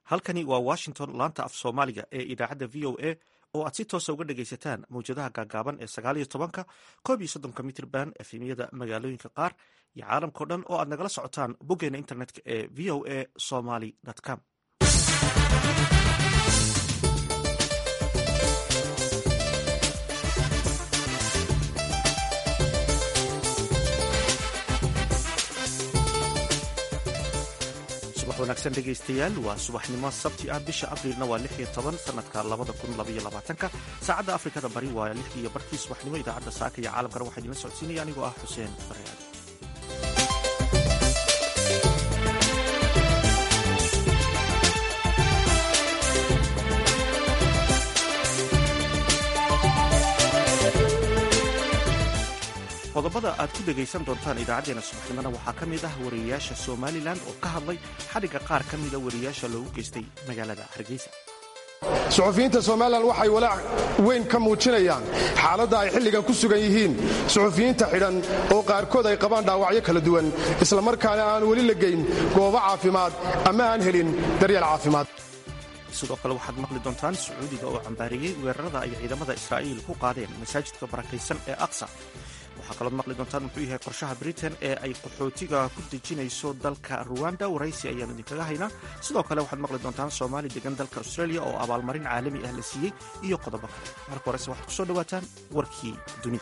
halkani waa washington laanta af soomaaliga ee idaacadda v o a oo aad si toosa uga dhagaysataan mawjadaha gaagaaban ee sagaal iyo tobanka koob iyo soddonka mitrban efemyada magaalooyinka qaar iyo caalamkao dhan oo aad nagala socotaan boggeena internetka ee v o a somaly com wanaagsan dhegaystayaal waa subaxnimo sabti ah bisha abriilna waa lix iyo toban sanadka labada kun labaiyo labaatanka saacadda afrikada bari waa lix iyo barkii subaxnimo idaacadda saaka iyo caalamkana waxaa idinla socodsiinaya anigoo ah xuseen bareaad qodobada aad ku dhegaysan doontaan idaacadeena subaxnimona waxaa ka mid ah wariyayaasha somalilan oo ka hadlay xadhigga qaar ka mida wariyayaasha loogu geystay magaalada hargeysa suxufiyiinta somalilan waxay walaac weyn ka muujinayaan xaaladda ay xilligan ku sugan yihiin suxufiyiinta xidhan oo qaarkood ay qabaan dhaawacyo kala duwan islamarkaana aan weli la geyn goobo caafimaad ama aan helin daryeel caafimaad sidoo kale waxaad maqli doontaan sacuudiga oo cambaariyey weerarada ay ciidamada israa'iil ku qaadeen masaajidka barakaysan ee aqsa waxaa kalood maqli doontaan muxuu yahay qorshaha britain ee ay qaxootiga ku dejinayso dalka ruwanda waraysi ayaanu idinkaga haynaa sidoo kale waxaad maqli doontaan soomaali degan dalka australia oo abaalmarin caalami ah la siiyey iyo qodobo kale marka horese waxaad ku soo dhowaataan warkii dunida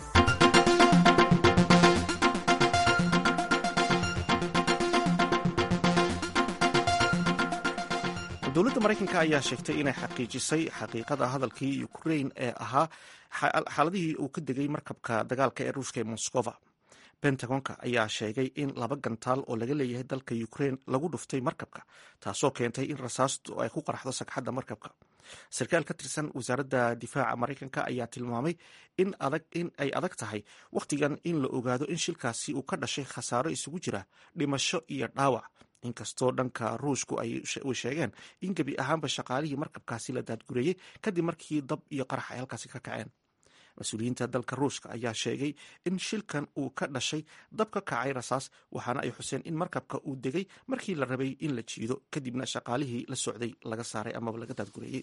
dowladda maraykanka ayaa sheegtay inay xaqiijisay xaqiiqada hadalkii ukrain ee ahaa xaaladihii uu ka degay markabka dagaalka ee ruushka ee moskova bentagonka ayaa sheegay in laba gantaal oo laga leeyahay dalka ukrain lagu dhuftay markabka taasoo keentay in rasaastu ay ku qaraxdo sagxadda markabka sarkaal ka tirsan wasaaradda difaaca maraykanka ayaa tilmaamay in ay adag tahay wakhtigan in la ogaado in shilkaasi uu ka dhashay khasaaro isugu jira dhimasho iyo dhaawac inkastoo dhanka ruushku ay sheegeen in gebi ahaanba shaqaalihii markabkaasi la daadgureeyey kadib markii dab iyo qarax ay halkaasi ka kaceen mas-uuliyiinta dalka ruushka ayaa sheegay in shilkan uu ka dhashay dab ka kacay rasaas waxaana ay xuseen in markabka uu degay markii la rabay in la jiido kadibna shaqaalihii la socday laga saaray amaba laga daadgureeyey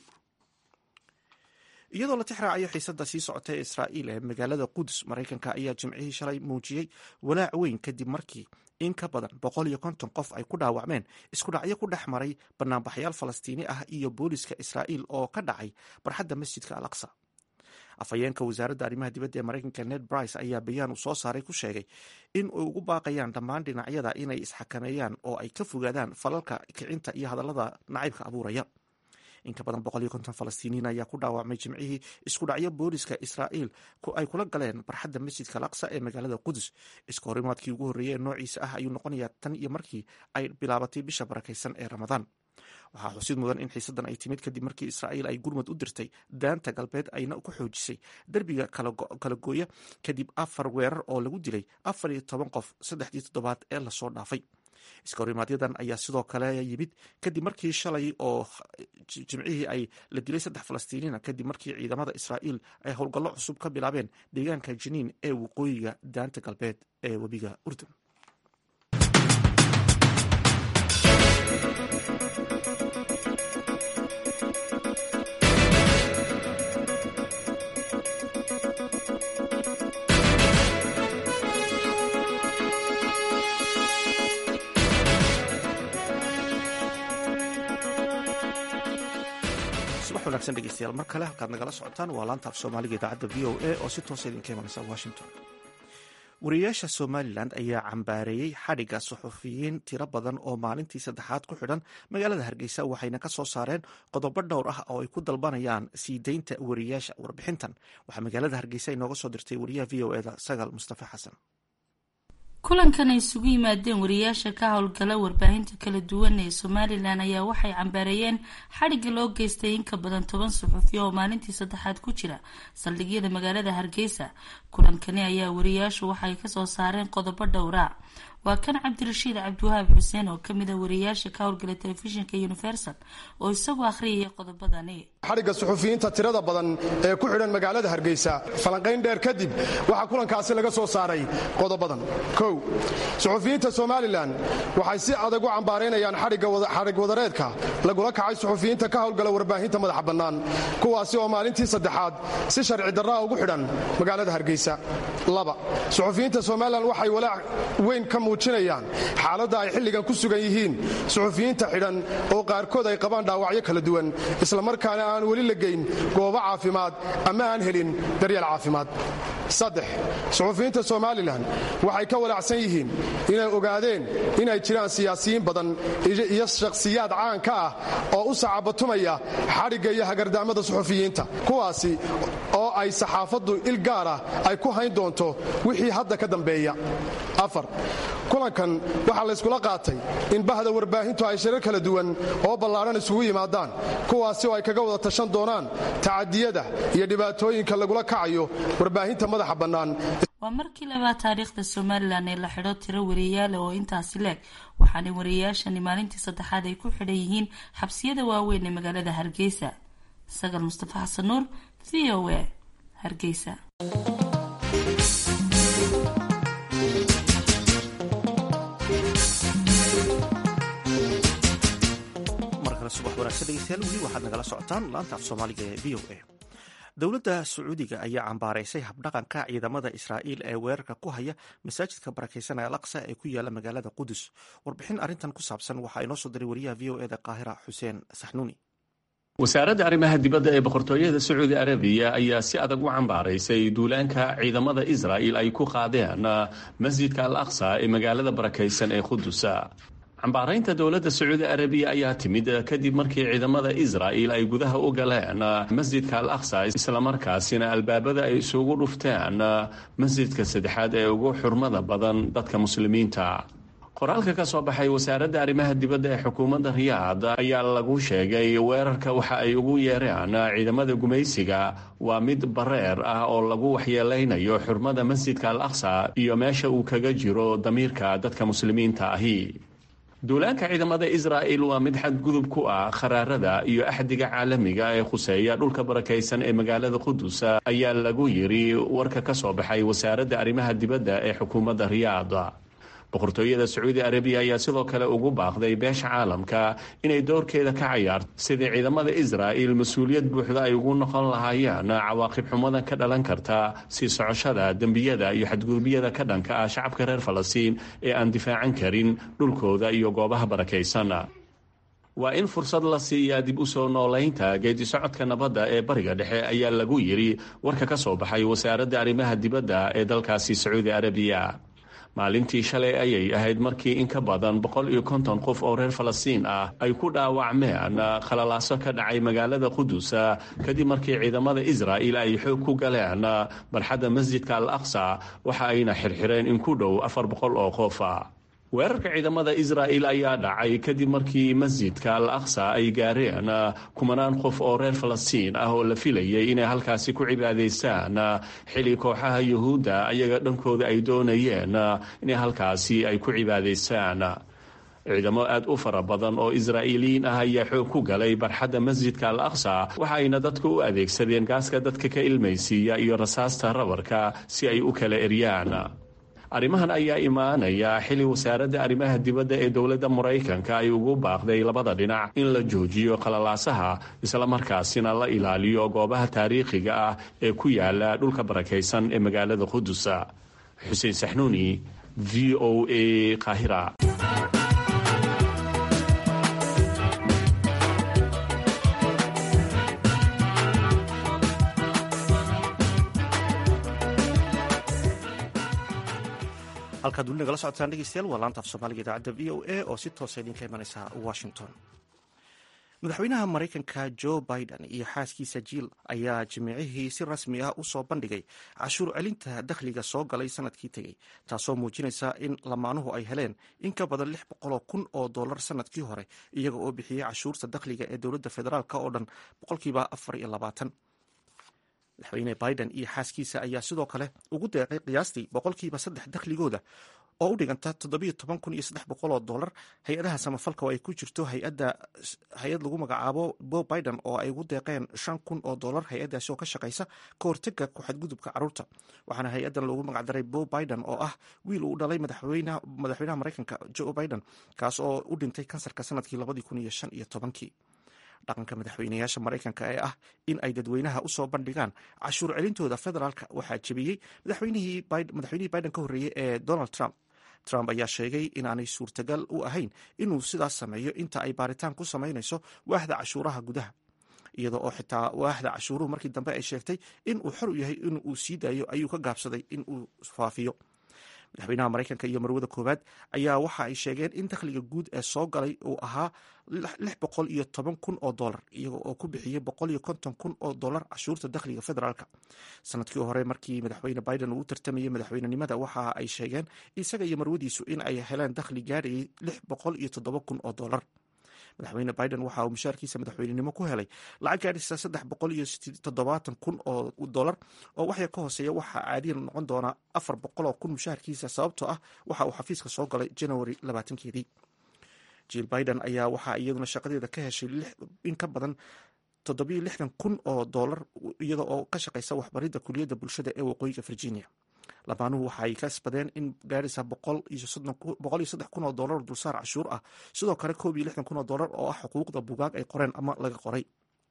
iyadoo la tixraacayo xiisadda sii socotay ee israa'iil ee magaalada qudus maraykanka ayaa jimcihii shalay muujiyey walaac weyn kadib markii in ka badan boqol iyo konton qof ay ku dhaawacmeen iskudhacyo ku dhex maray banaanbaxyaal falastiini ah iyo booliska israa'iil oo ka dhacay barxadda masjidka al aqsa afhayeenka wasaaradda arrimaha dibadda ee maraykanka ned brice ayaa bayaan uu soo saaray ku sheegay in ay ugu baaqayaan dhammaan dhinacyada inay isxakameeyaan oo ay ka fogaadaan falalka kicinta iyo hadallada nacaybka abuuraya in ka badan boqol iyo konton falastiiniin ayaa ku dhaawacmay jimcihii isku dhacyo booliska israa'iil ay kula galeen barxadda masjidka alaqsa ee magaalada qudus iska horimaadkii ugu horreeyey ee noociisa ah ayuu noqonayaa tan iyo markii ay bilaabatay bisha barakaysan ee ramadaan waxaa xusid mudan in xiisaddan ay timid kadib markii israa'iil ay gurmad u dirtay daanta galbeed ayna ku xoojisay derbiga kala gooya kadib afar weerar oo lagu dilay afar iyo toban qof saddexdii toddobaad ee lasoo dhaafay iska horimaadyaddan ayaa sidoo kale yimid kadib markii shalay oo jimcihii ay la dilay saddex falastiiniina kadib markii ciidamada israa'iil ay howlgallo cusub ka bilaabeen deegaanka jiniin ee waqooyiga daanta galbeed ee webiga urdun wanaagsan dhegeystayaal mar kale halkaad nagala socotaan waa laanta af soomaaliga idaacadda v o a oo si toosa idinka imanaysa washington wariyayaasha somalilan ayaa cambaareeyey xadhigga suxufiyiin tiro badan oo maalintii saddexaad ku xidhan magaalada hargeysa waxayna ka soo saareen qodobo dhowr ah oo ay ku dalbanayaan sii deynta wariyayaasha warbixintan waxaa magaalada hargeysa inooga soo dirtay wariyaha v o eda sagaal mustafa xasan kulankan ay isugu yimaadeen wariyaasha ka howlgala warbaahinta kala duwan ee somalilan ayaa waxay cambaareeyeen xadhigga loo geystay in ka badan toban suxufiya oo maalintii saddexaad ku jira saldhigyada magaalada hargeysa kulankani ayaa wariyaashu waxay kasoo saareen qodobo dhowra waa kan cabdirashiid cabdiwahaab xuseen oo kamid a wariyaasha ka howlgala telefishinka universal oo isagoo akhriyaya qodobadani xadhigga suxufiyiinta tirada badan ee ku xidhan magaalada hargeysa falanqayn dheer kadib waxaa kulankaasi laga soo saaray qodobadan kow suxufiyiinta somalilan waxay si adag u cambaaraynayaan xadhig wadareedka lagula kacay suxufiyiinta ka howlgala warbaahinta madaxa bannaan kuwaasi oo maalintii saddexaad si sharci darraa ugu xidhan magaalada hargeysa laba suxufiyiinta somalilan waxay walaac weyn ka muujinayaan xaaladda ay xilligan ku sugan yihiin suxufiyiinta xidhan oo qaarkood ay qabaan dhaawacyo kala duwan islamarkaana aan weli la geyn goobo caafimaad ama aan helin daryeel caafimaad saddex suxufiyiinta somalilan waxay ka walaacsan yihiin inay ogaadeen inay jiraan siyaasiyiin badan iyo shakhsiyaad caan ka ah oo u sacabatumaya xadhigga iyo hagardaamada suxufiyiinta kuwaasi oo ay saxaafaddu il gaar ah ay ku hayn doonto wixii hadda ka dambeeya afar kulankan waxaa layskula qaatay in bahda warbaahintu ay shirar kala duwan oo ballaadhan isugu yimaadaan kuwaasi oo ay kaga wada tashan doonaan tacadiyada iyo dhibaatooyinka lagula kacayo warbaahinta madaxa bannaan waa markii labaad taariikhda somalilan ee la xidho tiro wariyaale oo intaasi leeg waxaana wariyayaashani maalintii saddexaad ay ku xidhan yihiin xabsiyada waaweyn ee magaalada hargeysa sagal mustafa xasan nuur v o a hargeysa subax wanaagsan dhegeystayaal weli waxaad nagala socotaan laanta af soomaaliga ee v o a dowladda sacuudiga ayaa cambaaraysay habdhaqanka ciidamada israa'iil ee weerarka ku haya masaajidka barakaysan ee alaqsa ee ku yaala magaalada qudus warbixin arrintan ku saabsan waxaa inoo soo diray wariyaha v o eda qaahira xuseen saxnuuni wasaaradda arrimaha dibadda ee boqortooyada sacuudi arabiya ayaa si adag u cambaaraysay duulaanka ciidamada israa'il ay ku qaadeen masjidka al aqsa ee magaalada barakaysan ee qudusa cambaaraynta dowladda sacuudi arabiya ayaa timid kadib markii ciidamada israa'il ay gudaha u galeen masjidka al aqsa islamarkaasina albaabada ay isugu dhufteen masjidka saddexaad ee ugu xurmada badan dadka muslimiinta qoraalka ka soo baxay wasaaradda arrimaha dibadda ee xukuumadda riyaad ayaa lagu sheegay weerarka waxa ay ugu yeereen ciidamada gumaysiga waa mid bareer ah oo lagu waxyeelaynayo xurmada masjidka al aqsa iyo meesha uu kaga jiro damiirka dadka muslimiinta ahi duulaanka ciidamada israa'il waa mid xadgudub ku ah kharaarada iyo axdiga caalamiga ee khuseeya dhulka barakaysan ee magaalada qudus ayaa lagu yiri warka ka soo baxay wasaaradda arrimaha dibadda ee xukuumadda riyaad boqortooyada sacuudi arabiya ayaa sidoo kale ugu baaqday beesha caalamka inay doorkeeda ka cayaarto sidii ciidamada israa'il mas-uuliyad buuxda ay ugu noqon lahaayeen cawaaqib xumada ka dhalan karta sii socoshada dembiyada iyo xadgudubyada ka dhanka ah shacabka reer falastiin ee aan difaacan karin dhulkooda iyo goobaha barakaysan waa in fursad la siiyaa dib u soo noolaynta geedi socodka nabadda ee bariga dhexe ayaa lagu yiri warka ka soo baxay wasaaradda arrimaha dibadda ee dalkaasi sacuudi arabiya maalintii shalay ayay ahayd markii in ka badan boqol iyo konton qof oo reer falastiin ah ay ku dhaawacmeen khalalaaso ka dhacay magaalada qudus kadib markii ciidamada israa'il ay xoog ku galeen barxadda masjidka al aqsa waxa ayna xirxireen in ku dhow afar boqol oo qof weerarka ciidamada israa'il ayaa dhacay kadib markii masjidka al aqsa ay gaareen kumanaan qof oo reer falastiin ah oo la filayay inay halkaasi ku cibaadaystaan xili kooxaha yuhuudda ayaga dhankooda ay doonayeen inay halkaasi ay ku cibaadaystaan ciidamo aad u fara badan oo israa'iiliyiin ah ayaa xoog ku galay barxadda masjidka al aqsa waxa ayna dadku u adeegsadeen gaaska dadka ka ilmaysiiya iyo rasaasta rabarka si ay u kala eryaan arrimahan ayaa imaanaya xili wasaaradda arrimaha dibadda ee dowladda maraykanka ay ugu baaqday labada dhinac in la joojiyo qalalaasaha islamarkaasina la ilaaliyo goobaha taariikhiga ah ee ku yaala dhulka barakaysan ee magaalada qudusa xuseen saxnuuni v o a qaahira halkaad weli nagala socotaan dhegeystayaal waa laanta af soomaaliga idaacadda v o a oo si toosa idinka imanaysa washington madaxweynaha maraykanka joe biden iyo xaaskiisa jiil ayaa jimicihii si rasmi ah u soo bandhigay cashuur celinta dakhliga soo galay sanadkii tegey taasoo muujinaysa in lamaanuhu ay heleen in ka badan lix boqoloo kun oo dollar sanadkii hore iyaga oo bixiyey cashuurta dakhliga ee dowladda federaalk oo dhan boqolkiiba afar iyo labaatan madaxweyne biden iyo xaaskiisa ayaa sidoo kale ugu deeqay qiyaastii boqolkiiba saddex dakhligooda oo u dhiganta toddobiyo toban kun iyo saddex boqol oo dollar hay-adaha samafalka oo ay ku jirto hay-adda hay-ad lagu magacaabo bob biden oo ay ugu deeqeen shan kun oo dollar hay-addaasi oo ka shaqaysa ka hortega ku-xadgudubka carruurta waxaana hay-addan loogu magacdaray bob biden oo ah wiil uu dhalay madaxweynaha madaxweynaha maraykanka joe biden kaas oo u dhintay kansarka sanadkii labadii kun iyo shan iyo tobankii dhaqanka madaxweynayaasha maraykanka ee ah in ay dadweynaha usoo bandhigaan cashuur celintooda federaalka waxaa jebiyey madaxweynihii biden ka horreeyey ee donald trump trump ayaa sheegay inaanay suurtagal u ahayn inuu sidaas sameeyo inta ay baaritaan ku samaynayso waaxda cashuuraha gudaha iyada oo xitaa waaxda cashuuruhu markii dambe ay sheegtay in uu xor u yahay in uu sii daayo ayuu ka gaabsaday in uu faafiyo madaxweynaha maraykanka iyo marwada koowaad ayaa waxa ay sheegeen in dakhliga guud ee soo galay uu ahaa lix boqol iyo toban kun oo dollar iyaga oo ku bixiyey boqol iyo konton kun oo dollar cashuurta dakhliga federaalka sanadkii hore markii madaxweyne biden uu u tartamayey madaxweynenimada waxa ay sheegeen isaga iyo marwadiisu in ay heleen dakhli gaadhayay lix boqol iyo toddoba kun oo dollar madaxweyne biden waxa uu mushaarkiisa madaxweynenimo ku helay lacag gaadhisa saddex boqol iyo toddobaatan kun oo dollar oo waxya ka hooseeya waxaa caadiyan noqon doonaa afar boqol oo kun mushaharkiisa sababtoo ah waxa uu xafiiska soo galay january labaatankeedii jill biden ayaa waxaa iyaduna shaqadeeda ka heshay in ka badan toddobiyo lixdan kun oo dollar iyada oo ka shaqaysa waxbaridda kuliyadda bulshada ee waqooyiga virginia lamaanuhu waxa ay kasbadeen in gaarisa boqol iyo saddex kun oo dollar dulsaar cashuur ah sidoo kale koob iyo lixdan kun oo dollar oo ah xuquuqda bugaag ay qoreen ama laga qoray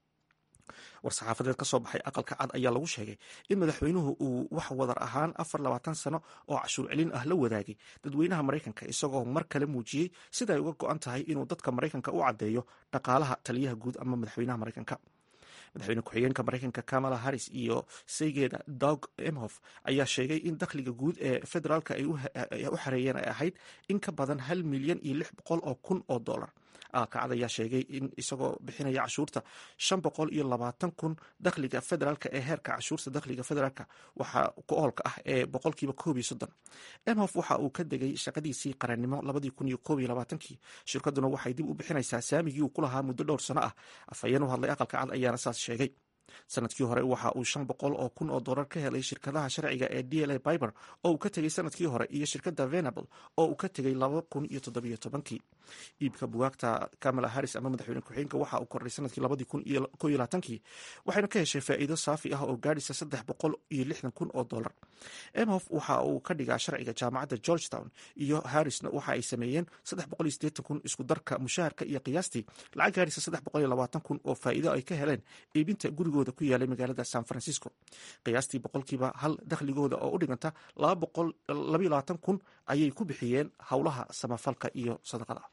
war-saxaafadeed ka soo baxay aqalka cad ayaa lagu sheegay in madaxweynuhu uu wax wadar ahaan afar labaatan sano oo cashuur celin ah la wadaagay dadweynaha maraykanka isagoo mar kale muujiyey sida ay uga go-an tahay inuu dadka maraykanka u caddeeyo dhaqaalaha taliyaha guud ama madaxweynaha maraykanka madaxweyne ku-xigeenka maraykanka kamala harris iyo saygeeda dog emhof ayaa sheegay in dakhliga guud ee federaalka ay u xareeyeen ay ahayd in ka badan hal milyan iyo lix boqol oo kun oo dollar aqalkacad ayaa sheegay in isagoo bixinaya cashuurta shan boqol iyo labaatan kun dakhliga federaalka ee heerka cashuurta dakhliga federaalka waxaa ku oolka ah ee boqolkiiba koob iyo soddon emhof waxa uu ka degay shaqadiisii qarannimo labadii kun iyo koob iyo labaatankii shirkaduna waxay dib u bixinaysaa saamigii uu ku lahaa muddo dhowr sano ah afhayeen u hadlay aqalka cad ayaana saas sheegay sanadkii hore waxa uu shan boqol oo kun oo dollar ka helay shirkadaha sharciga ee d l a biber oo uu ka tegay sanadkii hore iyo shirkadda venable oo uu ka tegay laba kun iyo toddobiyo tobankii iibka bugaagta kamala harris ama madaxweyne ku-xigeenka waxa uu kordhay sanadkii labadii kun iyo ko iyo labaatankii waxayna ka heshay faa'iido saafi ah oo gaadhisa saddex boqol iyo lixdan kun oo dollar emhof waxa uu ka dhigaa sharciga jaamacadda georgetown iyo harrisna waxa ay sameeyeen saddex boqol iyo siddeetan kun isku darka mushaharka iyo qiyaastii lacag gaadhisa saddex boqol iyo labaatan kun oo faa'iido ay ka heleen iibinta gurigooda ku yaalay magaalada san francisco qiyaastii boqolkiiba hal dakhligooda oo u dhiganta laba boqol labayo labaatan kun ayay ku bixiyeen howlaha samafalka iyo sadaqada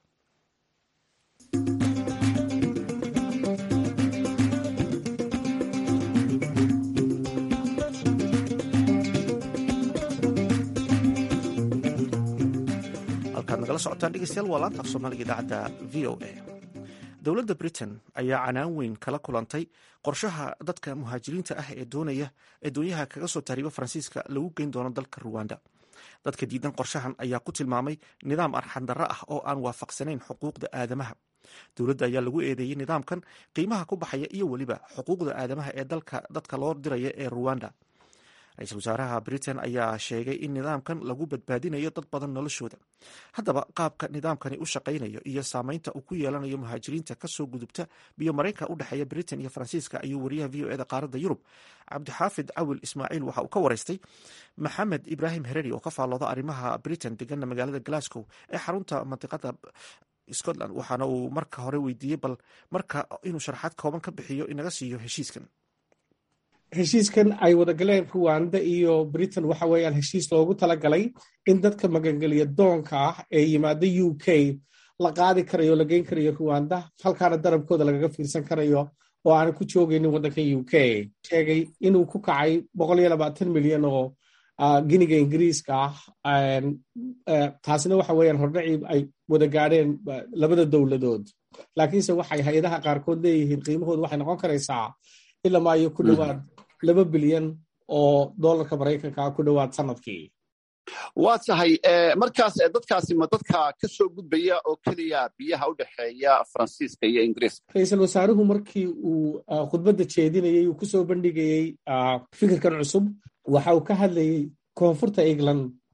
halkaad nagala socotaan dhegeystayaal waa laanta af soomaaliga idaacadda v o a dowladda britain ayaa canaan weyn kala kulantay qorshaha dadka muhaajiriinta ah ee doonaya ee doonyaha kaga soo tahriiba faransiiska lagu geyn doono dalka ruwanda dadka diidan qorshahan ayaa ku tilmaamay nidaam arxandarro ah oo aan waafaqsanayn xuquuqda aadamaha dowladda ayaa lagu eedeeyey nidaamkan qiimaha ku baxaya iyo weliba xuquuqda aadamaha ee dalka dadka loo diraya ee ruwanda ra-iisul wasaaraha britain ayaa sheegay in nidaamkan lagu badbaadinayo dad badan noloshooda haddaba qaabka nidaamkani u shaqaynayo iyo saameynta uu ku yeelanayo muhaajiriinta kasoo gudubta biyo maraykanka u dhexeeya britain iyo faransiiska ayuu wariyaha v o eda qaaradda yurub cabdixaafid cawil ismaaciil waxa uu ka waraystay maxamed ibraahim hereri oo ka faallooda arrimaha britain degana magaalada glasgow ee xarunta mandiqada scotland waxaana uu marka hore weydiiyey bal marka inuu sharaxaad kooban ka bixiyo inaga siiyo heshiiskan heshiiskan ay wadagaleen ruwanda iyo britain waxa weeyaan heshiis loogu talagalay in dadka magangeliya doonka ah ee yimaada u k la qaadi karayo la geyn karayo ruwanda halkaana darabkooda lagaga fiirsan karayo oo aanan ku joogaynin waddanka u k sheegay inuu ku kacay milyan oo giniga ingiriiska ah taasina waxa weeyaan hordhacii ay wada gaadheen labada dowladood laakiinse waxay hay-adaha qaarkood leeyihiin qiimahooda waxay noqon karaysaa ilama iyo ku dhowaad laba bilyan oo dolarka maraykanka ku dhowaad sanadkii waa tahay markaas dadkaasi ma dadka ka soo gudbaya oo keliya biyaha u dhexeeya faransiiska iyo ingiriiska ra-iisul wasaaruhu markii uu khudbadda jeedinayey uu kusoo bandhigayey fikirkan cusub waxa uu ka hadlayey koonfurta england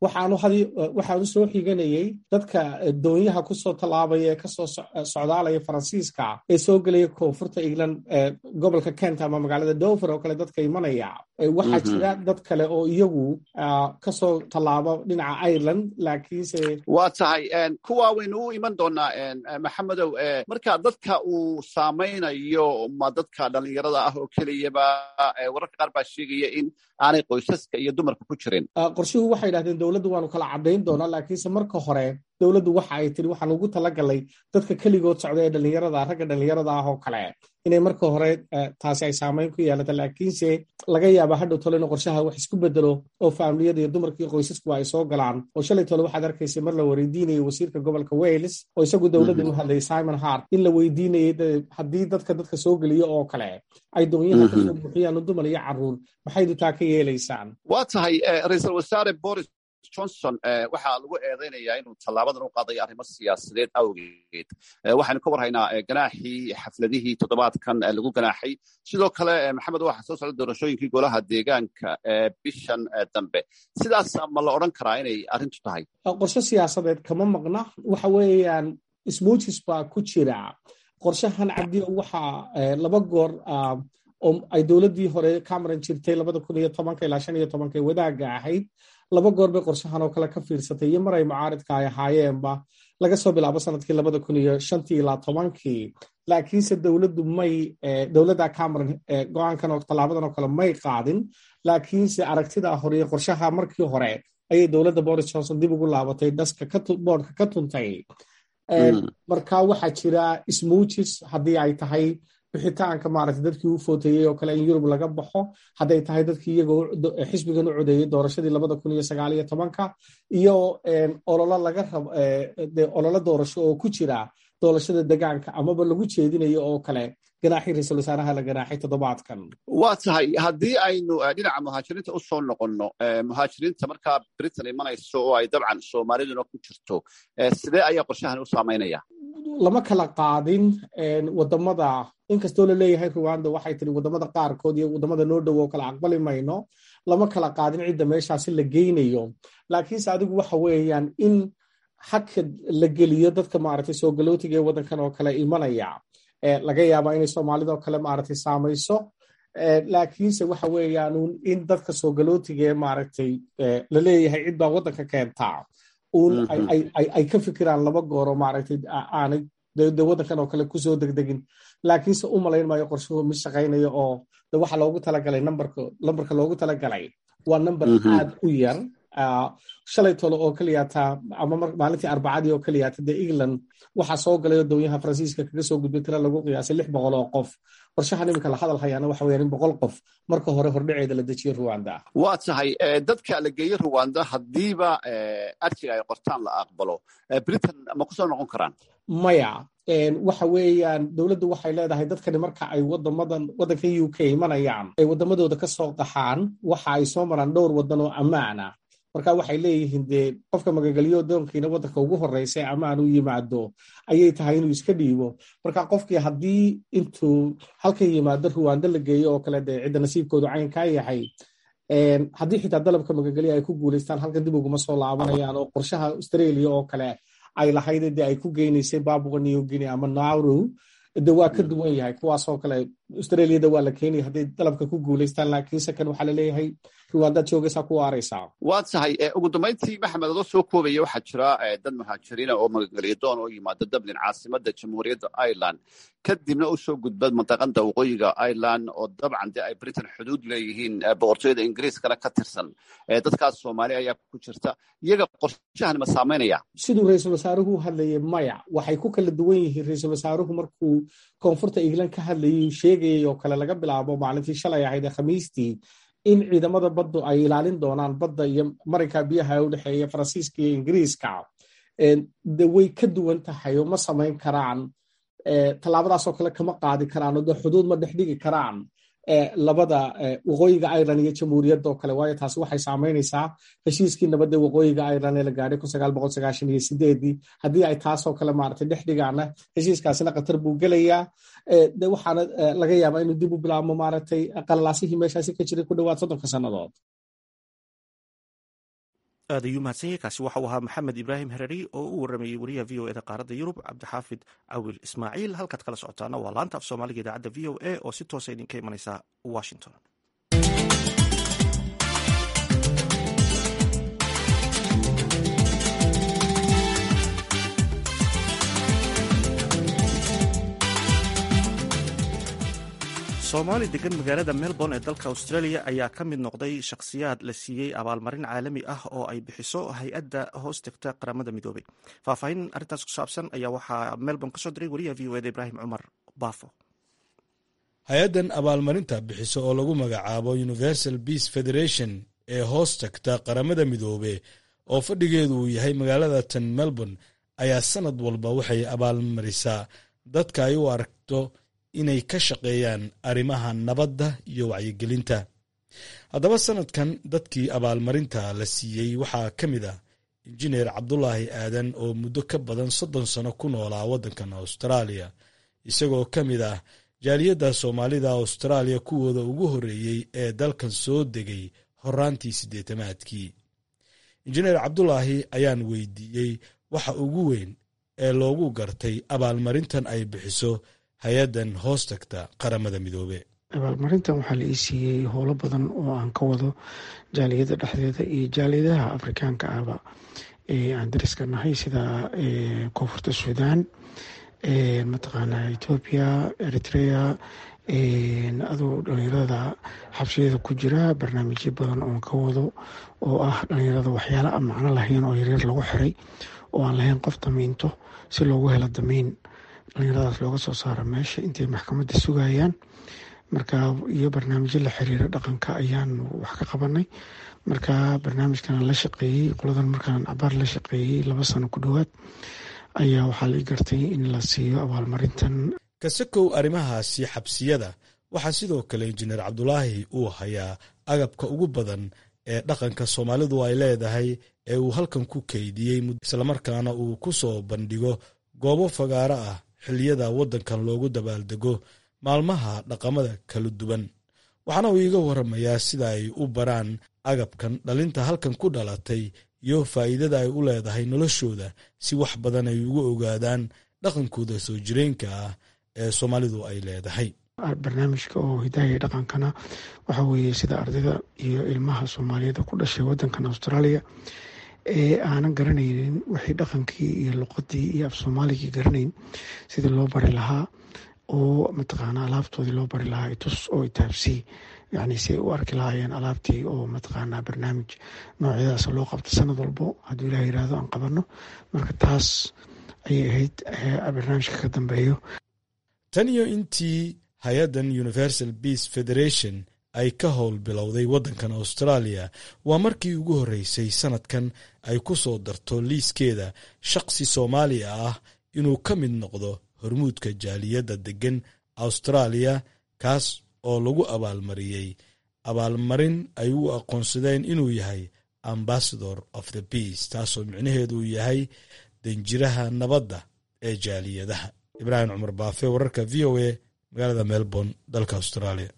waxaanu soo xiganayay dadka doonyaha kusoo tallaabaya ee kasoo socdaalaya faransiiska ee soo gelaya koonfurta england gobolka kent ama magaalada dover oo kale dadka imanaya waxaa jira dad kale oo iyagu kasoo tallaabo dhinaca ireland laakiinse waa tahay kuwa waynu u iman doonaa maxamedow marka dadka uu saamaynayo ma dadka dhallinyarada ah oo keliyaba wararka qaar baa sheegaya in aanay qoysaska iyo dumarka ku jirin qorshuhu waxay idhahdeen dowladdu waanu kala caddayn doonaa laakiinse marka hore dowladdu waxa ay tiri waxaan ugu talagalay dadka keligood socda ee dhallinyarada ragga dhallinyarada ah oo kale inay marka hore taasi ay saamayn ku yeelata laakiinse laga yaaba hadhow tole in qorshaha wax isku bedelo oo faamiliyada iyo dumarka iyo qoysaskuwa ay soo galaan oo shalay tole waxaad arkaysay mar la weydiinayay wasiirka gobolka wales oo isagu dowladda u hadlayay simon hart in la weydiinayay haddii dadka dadka soo geliyo oo kale ay doonyaha kasoo buuxiyaan dumar iyo caruur maxaydu taa ka yeelaysaan waa tahay ra-iisul wasaare boris johnson waxaa lagu eedaynayaa inuu tallaabadan u qaadayo arrimo siyaasadeed awgeed waxaynu ka warhaynaa ganaaxii xafladihii toddobaadkan lagu ganaaxay sidoo kale maxamed waxaa soo socda doorashooyinkii golaha deegaanka bishan dambe sidaas ma la odhan karaa inay arrintu tahay qorshe siyaasadeed kama maqna waxa weeyaan smuujis baa ku jira qorshahan cabdi waxa laba goor oo ay dowladdii hore cameron jirtay labada kun iyo tobanka ilaa shan iyo tobanka ee wadaagga ahayd laba goor bay qorshahan oo kale ka fiirsatay iyo mar ay mucaaridka ay ahaayeenba laga soo bilaabo sanadkii labada kun iyo shantii ilaa tobankii laakiinse dowladdu may dowladda cameron go-aankan oo tallaabadan oo kale may qaadin laakiinse aragtidaa hore iyo qorshaha markii hore ayay dowladda boris johnson dib ugu laabatay dhaska boodhka ka tuntay marka waxaa jira smuujis haddii ay tahay bixitaanka maaragtay dadkii u footeeyey oo kale in yurub laga baxo hadday tahay dadkii iyagoo xisbigan u codeeyey doorashadii labada kun iyo sagaal iyo tobanka iyo ololo laga rabo ololo doorasho oo ku jira doorashada degaanka amaba lagu jeedinayo oo kale ganaaxii ra-iisul wasaaraha la ganaaxay toddobaadkan waa tahay haddii aynu dhinaca muhaajiriinta u soo noqonno muhaajiriinta markaa britain imanayso oo ay dabcan soomaaliduna ku jirto sidee ayaa qorshahan u saamaynaya lama kala qaadin wadamada inkastoo laleeyahay ruwanda waxay tiri wadamada qaarkood iyo wadamada noo dhow oo kale aqbali mayno lama kala qaadin cidda meeshaasi la geynayo laakiinse adigu waxa weeyaan in haka la geliyo dadka maaragtay soo galootiga ee waddankan oo kale imanaya laga yaabaa inay soomaalida oo kale maaragtay saamayso laakiinse waxa weeyaan in dadka soo galootiga ee maaragtay laleeyahay cid baa waddanka keentaa un ay ka fikiraan laba gooro maaragtay aanay de waddankan oo kale kusoo degdegin laakiinse u malayn maayo qorshuhu mid shaqaynayo oo de waxa loogu talagalay nambarka lambarka loogu talagalay waa namber aad u yar shalay tolo oo keliyaata ama maalintii arbacadii oo keliyaata dee england waxaa soo galay oo doonyaha faransiiska kaga soo gudbay tira lagu qiyaasay lix boqol oo qof qorshahan iminka la hadal hayaana waxa weeyaan in boqol qof marka hore hordhaceeda la dejiyo ruwanda waa tahay dadka la geeyo ruwanda haddiiba arjiga ay qortaan la aqbalo britain ma kusoo noqon karaan maya waxa weeyaan dowladdu waxay leedahay dadkani marka ay wadamadan waddanka u k imanayaan ay waddamadooda ka soo qaxaan waxa ay soo maraan dhowr waddan oo ammaana marka waxay leeyihiin dee qofka magagelyo doonkiina waddanka ugu horreysa ee ammaan u yimaado ayay tahay inuu iska dhiibo marka qofkii haddii intuu halkan yimaado ruwanda la geeyo oo kale dee cidda nasiibkoodu caynkaa yahay haddii xitaa dalabka magagelyo ay ku guulaystaan halkan dib uguma soo laabanayaan oo qorshaha australia oo kale ay lahayd dee ay ku geynaysay babua new guinea ama nauru de waa ka duwan yahay kuwaasoo kale australiada waa la keenaya hadday dalabka ku guulaystaan laakiinse kan waxaa laleeyahay ruwandaad joogaysaa ku waaraysaa waa tahay ugu dambayntii maxamed adoo soo koobaya waxaa jira dad muhaajiriina oo magageliya doon oo yimaada dublin caasimada jamhuuriyadda ireland kadibna u soo gudba mantaqada waqooyiga ireland oo dabcan dee ay britain xuduud leeyihiin boqortooyada ingiriiskana ka tirsan dadkaas soomaali ayaa ku jirta iyaga qorshahan ma saamaynaya siduu ra-iisul wasaaruhu u hadlayay maya waxay ku kala duwan yihiin ra-iisul wasaaruhu markuu koonfurta england ka hadlayay sheegayay oo kale laga bilaabo maalintii shalay ahayd ee khamiistii in ciidamada baddu ay ilaalin doonaan badda iyo marinka biyaha u dhexeeya faransiiska iyo ingiriiska de way ka duwan tahay oo ma samayn karaan tallaabadaasoo kale kama qaadi karaan oo de xuduud ma dhexdhigi karaan labada waqooyiga ireland iyo jamhuuriyadda oo kale waayo taasi waxay saamaynaysaa heshiiskii nabadda waqooyiga ireland ee la gaadhay kun sagaal boqol sagaashan iyo sideedii haddii ay taasoo kale maaragtay dhex dhigaana heshiiskaasina khatar buu gelayaa de waxaana laga yaabaa inuu dib u bilaabmo maaragtay qalalaasihii meeshaasi ka jiray ku dhowaad soddonka sannadood aad ayuu mahadsan yahay kaasi waxa uu ahaa maxamed ibraahim hereri oo u waramayey wariyaha v o eda qaaradda yurub cabdixaafid cawil ismaaciil halkaad kala socotaana waa laanta af soomaaliga idaacadda v o a oo si toosa idinka imanaysa washington soomaali degan magaalada melbourne ee dalka australia ayaa ka mid noqday shakhsiyaad la siiyey abaalmarin caalami ah oo ay bixiso hay-adda hoos tegta qaramada midoobay faahfaahin arrintaas ku saabsan ayaa waxaa melbourne kasoo diray wariyaha v o eda ibraahim cumar baafo hay-addan abaalmarinta bixiso oo lagu magacaabo universal peace federation ee hoos tagta qaramada midoobe oo fadhigeedu uu yahay magaalada tan melbourne ayaa sanad walba waxay abaalmarisaa dadka ay u aragto inay ka shaqeeyaan arrimaha nabadda iyo wacyigelinta haddaba sanadkan dadkii abaalmarinta la siiyey waxaa ka mid ah injineer cabdulaahi aadan oo muddo ka badan soddon sano ku noolaa waddankan austraaliya isagoo ka mid ah jaaliyadda soomaalida austraaliya kuwooda ugu horreeyey ee dalkan soo degay horaantii siddeetamaadkii injineer cabdulaahi ayaan weydiiyey waxa ugu weyn ee loogu gartay abaalmarintan ay bixiso hay-addan hoos tagta qaramada midoobe abaalmarintan waxaa la ii siiyey howlo badan oo aan ka wado jaaliyadda dhexdeeda iyo jaaliyadaha afrikaanka ahba ee aan dariska nahay sida koonfurta suudaan mataqaana etoobiya eritrea aduu dhalinyarada xabsiyada ku jira barnaamijyo badan oon ka wado oo ah dhalinyarada waxyaala aan macno lahayn oo yaryar lagu xiray oo aan lahayn qof damiinto si loogu helo damiin dhalinyaradaas looga soo saaro meesha intay maxkamadda sugayaan marka iyo barnaamijyo la xiriira dhaqanka ayaan wax ka qabanay marka barnaamijkan la shaqeeyey qoladan markaan cabaar la shaqeeyey laba sano ku dhowaad ayaa waxaa la gartay in la siiyo abaalmarintan kasakow arrimahaasi xabsiyada waxaa sidoo kale injineer cabdulaahi uu hayaa agabka ugu badan ee dhaqanka soomaalidu ay leedahay ee uu halkan ku keydiyey islamarkaana uu ku soo bandhigo goobo fagaaro ah xilliyada waddankan loogu dabaaldego maalmaha dhaqamada kala duwan waxaana uu iiga waramayaa sida ay u baraan agabkan dhalinta halkan ku dhalatay iyo faa'iidada ay u leedahay noloshooda si wax badan ay ugu ogaadaan dhaqankooda soo jireenka ah ee soomaalidu ay leedahay barnaamijka oo hidaaya dhaqankana waxa weeye sida ardayda iyo ilmaha soomaaliyeed ku dhashay wadankan australia ee aanan garanaynin wixii dhaqankii iyo luqadii iyo af soomaaligii garanayn sidii loo bari lahaa oo mataqaana alaabtoodii loo bari lahaa itus oo itaabsii yani si ay u arki lahaayeen alaabtii oo mataqaana barnaamij noocyadaas loo qabto sanad walbo hadduu ilah yirahdo aan qabano marka taas ayay ahayd barnaamijka ka dambeeyo tan iyo intii hay-addan universal peace federation ay ka howl bilowday waddankan australia waa markii ugu horreysay sanadkan ay ku soo darto liiskeeda shaqsi soomaaliya ah inuu ka mid noqdo hormuudka jaaliyadda deggan australia kaas oo lagu abaalmariyey abaalmarin ay u aqoonsadeen inuu yahay ambassador of the peace taasoo micnaheedu yahay danjiraha nabadda ee jaaliyadaha ibraahim cumar baafe wararka v o a magaalada melbourne dalka australia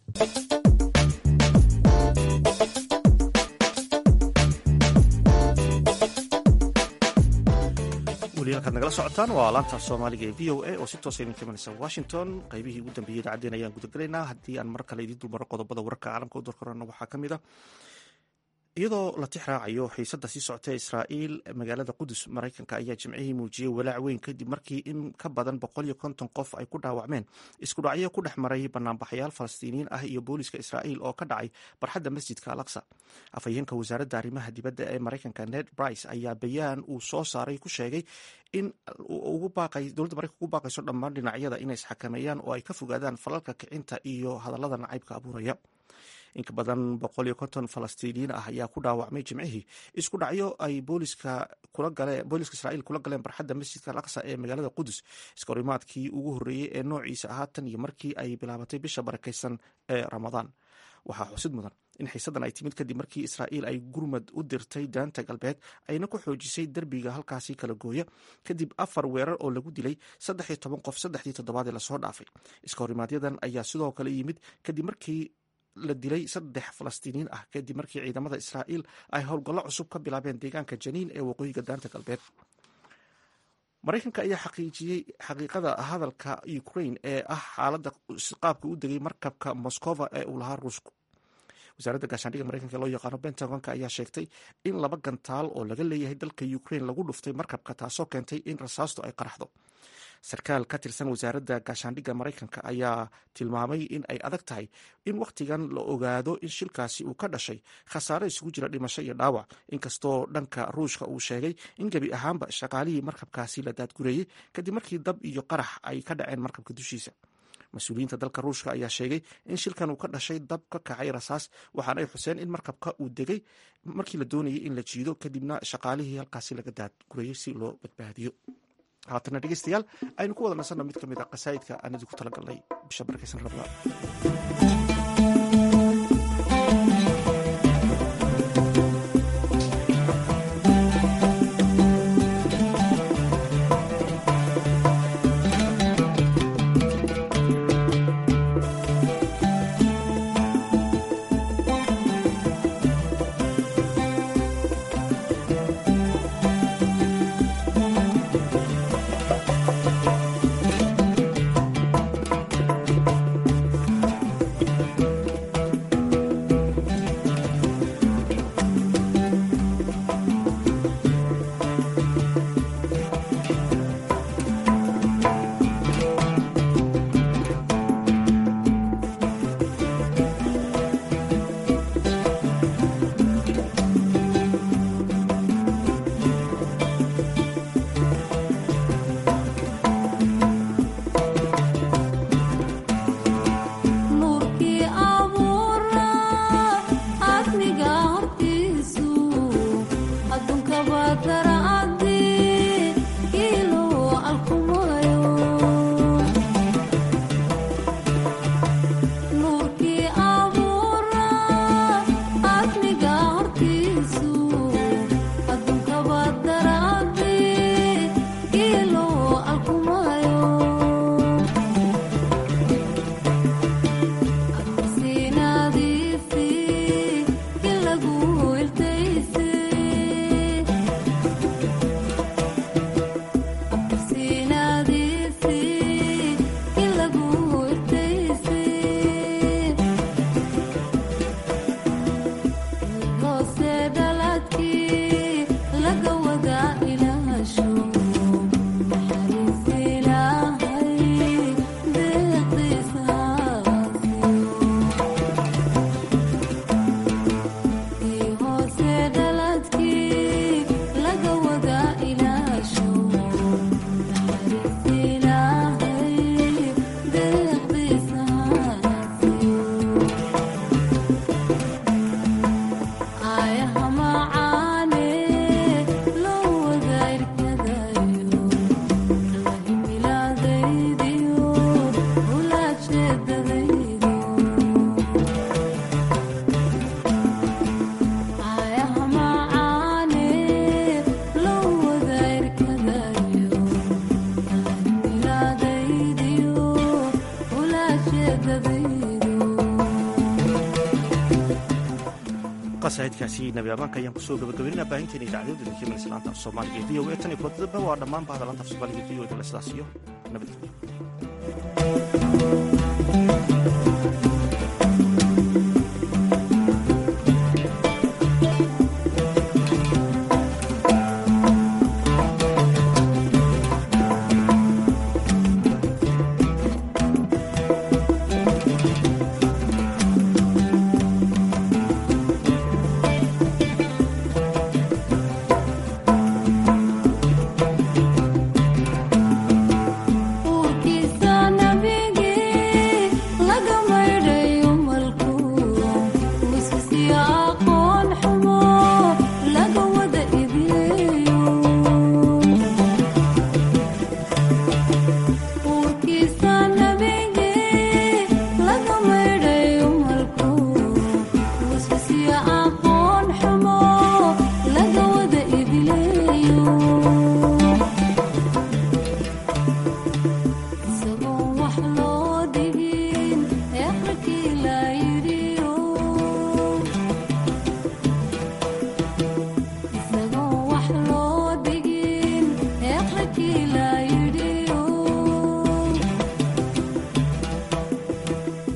weli halkaad nagala socotaan waa laanta soomaaliga ee v o a oo si toosa idinka imanaysa washington qaybihii ugu dambeeyey idacaddeen ayaan gudagelaynaa haddii aan mar kale idiin dulmaro qodobada wararka caalamka u dorkorana waxaa ka mid ah iyadoo la tix raacayo xiisadda sii socota israa'iil magaalada qudus maraykanka ayaa jimcihii muujiyey walaac weyn kadib markii in ka badan boqol iyo konton qof ay ku dhaawacmeen isku dhacyo ku dhex maray banaanbaxayaal falastiiniyiin ah iyo booliska israa'iil oo ka dhacay barxadda masjidka alaqsa afhayeenka wasaaradda arrimaha dibadda ee maraykanka ned brice ayaa bayaan uu soo saaray ku sheegay in dowladda maraykanka ugu baaqayso dhammaan dhinacyada inay isxakameeyaan oo ay ka fogaadaan falalka kicinta iyo hadallada nacaybka abuuraya inka badan boqol iyo konton falastiiniyiin ah ayaa ku dhaawacmay jimcihii isku dhacyo ay booliska booliska israa'iil kula galeen barxadda masjidka alaqsa ee magaalada qudus iskahorimaadkii ugu horreeyey ee noociisa ahaa tan iyo markii ay bilaabatay bisha barakaysan ee ramadaan waxaa xusid mudan in xiisaddan ay timid kadib markii israa'iil ay gurmad u dirtay daanta galbeed ayna ku xoojisay derbiga halkaasi kala gooya kadib afar weerar oo lagu dilay saddex iyo toban qof saddexdii toddobaadee lasoo dhaafay iskahorimaadyadan ayaa sidoo kale yimid kadib markii la dilay saddex falastiiniin ah kadib markii ciidamada israa'iil ay howlgallo cusub ka bilaabeen deegaanka janiin ee waqooyiga daanta galbeed maraykanka ayaa xaqiijiyey xaqiiqada hadalka ukrain ee ah xaaladda qaabka u degay markabka moskova ee uu lahaa ruushku wasaaradda gaashaandhigga maraykanka ee loo yaqaano pentagonka ayaa sheegtay in laba gantaal oo laga leeyahay dalka ukrain lagu dhuftay markabka taasoo keentay in rasaastu ay qaraxdo sarkaal ka tirsan wasaaradda gaashaandhigga maraykanka ayaa tilmaamay in ay adag tahay in wakhtigan la ogaado in shilkaasi uu ka dhashay khasaare isugu jira dhimasho iyo dhaawac inkastoo dhanka ruushka uu sheegay in gebi ahaanba shaqaalihii markabkaasi la daadgureeyey kadib markii dab iyo qarax ay ka dhaceen markabka dushiisa mas-uuliyiinta dalka ruushka ayaa sheegay in shilkan uu ka dhashay dab ka kacay rasaas waxaana ay xuseen in markabka uu degay markii la doonayay in la jiido kadibna shaqaalihii halkaasi laga daadgureeyey si loo badbaadiyo haatana dhegeystayaal aynu ku wada nasanno mid ka mid a qasaa'idka aan idinku tala galnay bisha barkaysan rabnaa qasaidkaasi nabi amaanka ayaan kusoo gabagabeynaa baahinteena idaacadooda dajimalislaanta af soomaaliga v o e tan iyo kuladadaba waa dhammaan bahda laanta af soomaaliga v o e sidaas iyo nabadgelyo